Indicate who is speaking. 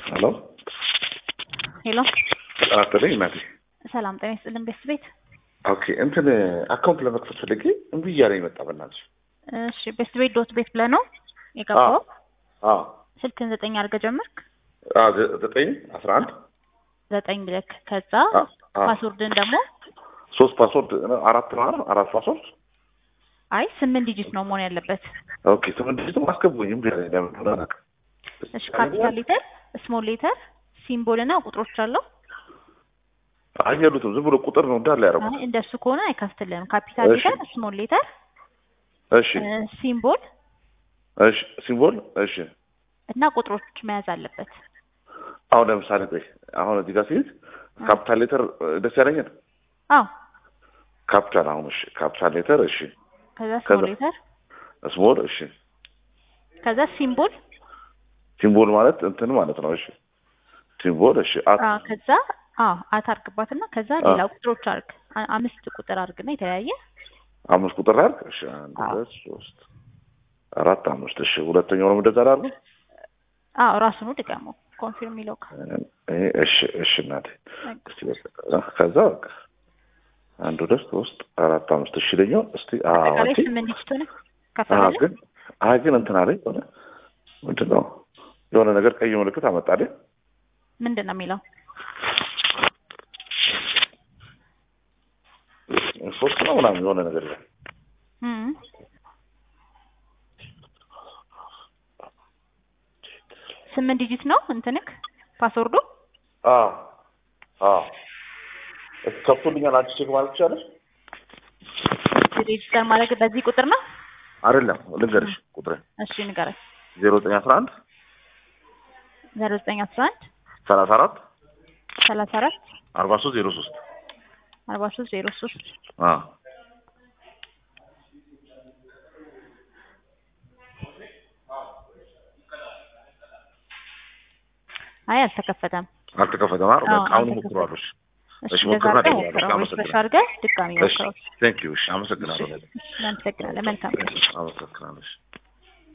Speaker 1: ሄሎ
Speaker 2: ሄሎ
Speaker 1: ጤና ይስጥልኝ እናቴ።
Speaker 2: ሰላም ጤና ይስጥልን ቤት ቤት
Speaker 1: ኦኬ እንትን አካውንት ለመክፈት ፈልጌ እምቢ እያለኝ መጣ። በእናትሽ
Speaker 2: እሺ ቤስት ቤት ዶት ቤት ብለህ ነው የገባው?
Speaker 1: አዎ
Speaker 2: ስልክን ዘጠኝ አድርገህ ጀመርክ?
Speaker 1: አዎ ዘ- ዘጠኝ አስራ አንድ
Speaker 2: ዘጠኝ ብለክ ከዛ
Speaker 1: አ- አ-
Speaker 2: ፓስወርድን ደግሞ
Speaker 1: ሶስት ፓስወርድ አራት ነው አይደል? አራት ፓስወርድ
Speaker 2: አይ ስምንት ዲጂት ነው መሆን ያለበት።
Speaker 1: ኦኬ ስምንት ዲጂት አስገቡኝ። እምቢ አለኝ ለምን እንደሆነ አላውቅም።
Speaker 2: እሺ ካፒታል ሌተር፣ ስሞል ሌተር፣ ሲምቦል እና ቁጥሮች አለው።
Speaker 1: አይ የሉትም ዝም ብሎ ቁጥር ነው እንዳለ ያደረጉት።
Speaker 2: አይ እንደሱ ከሆነ አይከፍትልህም። ካፒታል
Speaker 1: እሺ።
Speaker 2: ሌተር፣ ስሞል ሌተር፣
Speaker 1: እሺ
Speaker 2: ሲምቦል
Speaker 1: እሺ ሲምቦል እሺ
Speaker 2: እና ቁጥሮች መያዝ አለበት።
Speaker 1: አሁን ለምሳሌ ቆይ አሁን እዚህ ጋር ሲይዝ ካፒታል ሌተር ደስ ያለኝን
Speaker 2: አዎ
Speaker 1: ካፒታል አሁን እሺ ካፒታል ሌተር እሺ
Speaker 2: ከዛ
Speaker 1: ከዛ-
Speaker 2: ስሞል ሌተር
Speaker 1: ስሞል እሺ
Speaker 2: ከዛ ሲምቦል
Speaker 1: ሲምቦል ማለት እንትን ማለት ነው እሺ ሲምቦል እሺ አት
Speaker 2: አዎ ከዛ አዎ አት አርግባትና ከዛ
Speaker 1: አዎ።
Speaker 2: ሌላ ቁጥሮች አርግ አ- አምስት ቁጥር አርግና የተለያየ
Speaker 1: አምስት ቁጥር አድርግ እሺ አንድ
Speaker 2: አዎ።
Speaker 1: ሁለት ሶስት አራት አምስት እሺ ሁለተኛውንም እንደዛ ላድርግ
Speaker 2: አዎ ራሱኑ ድገሙ ኮንፊርም የሚለው ጋር
Speaker 1: ይሄ እሺ እሺ እናቴ እስቲ በቃ ከዛ በቃ አንድ ሁለት ሶስት አራት አምስት እሺ ለኛው እስቲ አዎ
Speaker 2: አጠቃላይ
Speaker 1: አንቺ
Speaker 2: ስምንት ዲጂት ሆነ
Speaker 1: አዎ
Speaker 2: ከፈለግ
Speaker 1: ግን አይ ግን እንትን አለኝ ሆነ ምንድን ነው የሆነ ነገር ቀይ ምልክት አመጣልኝ
Speaker 2: ምንድን ነው የሚለው
Speaker 1: ሶስት ነው ምናምን የሆነ ነገር ይላል
Speaker 2: እም። ስምንት ዲጂት ነው እንትንክ ፓስወርዱ
Speaker 1: አዎ አዎ እስኪ ከፍቶልኛል አንቺ ቼክ ማለት ትችላለሽ
Speaker 2: ሬጅስተር ማድረግ በዚህ ቁጥር ነው
Speaker 1: አይደለም ልንገርሽ ቁጥሬ
Speaker 2: እሺ ንገረኝ
Speaker 1: ዜሮ ዘጠኝ አስራ አንድ
Speaker 2: ዜሮ ዘጠኝ አስራ አንድ
Speaker 1: ሰላሳ አራት
Speaker 2: ሰላሳ አራት
Speaker 1: አርባ ሶስት ዜሮ ሶስት
Speaker 2: አርባ ሶስት ዜሮ ሶስት
Speaker 1: አዎ
Speaker 2: አይ አልተከፈተም
Speaker 1: አልተከፈተም አይደል
Speaker 2: አዎ፣
Speaker 1: በቃ አሁን
Speaker 2: አልተከፈተም።
Speaker 1: ሞክሯለሽ
Speaker 2: እሺ
Speaker 1: እሺ
Speaker 2: እንደዛ
Speaker 1: ሞክረና
Speaker 2: አድርገህ
Speaker 1: ደውላለሽ
Speaker 2: ሞክረው ሪፍሬሽ
Speaker 1: አመሰግናለሁ
Speaker 2: አድርገህ ድጋሚ
Speaker 1: እሺ
Speaker 2: ሞክረው
Speaker 1: ቴንክ ዩ እሺ አመሰግናለሁ
Speaker 2: እናመሰግናለን መልካም
Speaker 1: አመሰግናለሽ